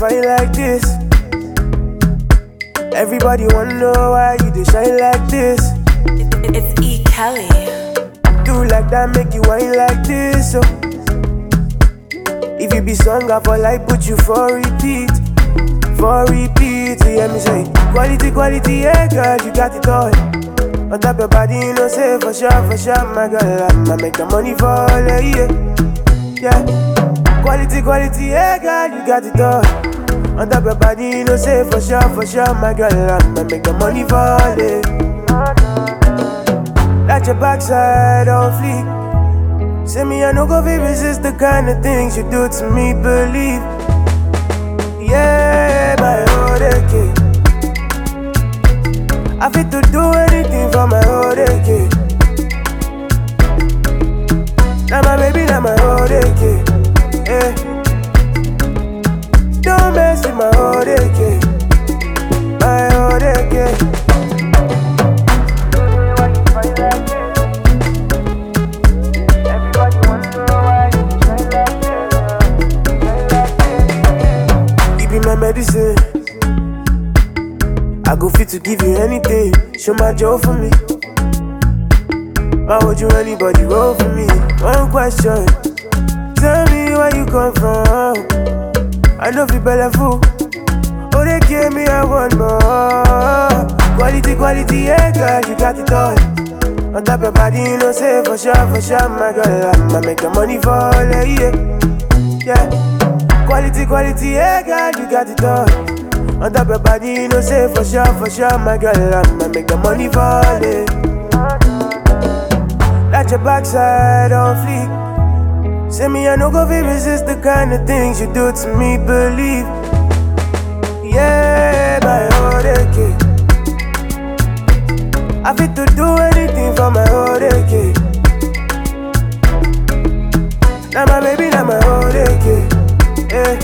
fine like this? Everybody wanna know why you dey shine like this. It- It's E. Kelly. Do like that, make you whine like this. So, if you be song I for life, put you for repeat, for repeat. You hear me say, quality, quality, yeah, girl, you got it all. On top your body, you know, say for sure, for sure, my girl, I'ma make the money fall, yeah, yeah. Quality, quality, yeah, girl, you got it all. On top your body, you know, say for sure, for sure, my girl, I'ma make the money fall, yeah. That your backside on fleek. Say me, I no go fit resist the kind of things you do to me, believe. Yeah, my old kid. I fit to do anything for my old kid. Now my baby, now my old kid. Yeah. Don't mess with my old kid. My old kid. You be my medicine. I go fit to give you anything. Show my joy for me. Why would you anybody roll for me? One question. Tell me where you come from. I know fi belle fool. Oh, they gave me a one more. Quality, quality, yeah, girl, you got it all. On top your body, you know, say for sure, for sure, my girl, I'ma make the money fall, yeah, yeah. Quality, quality, yeah, girl, you got it all. On top your body, you know, say for sure, for sure, my girl, I'ma make the money fall, yeah. That your backside on fleek. Say me, I no go fit resist the kind of things you do to me, believe. Yeah, my old kid. I fit to do anything for my old kid. Now my baby, now my old kid. Yeah.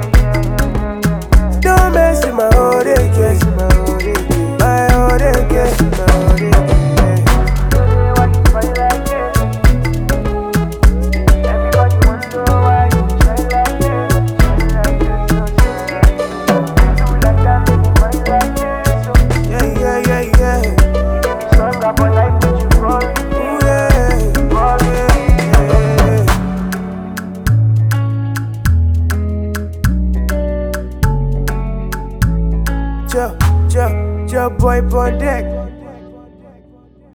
Don't mess with my old kid. My old kid. My old kid. Yeah, yeah, yeah, yeah. Ooh, yeah. Yeah, yeah. Joe, Joe, Joe boy on deck.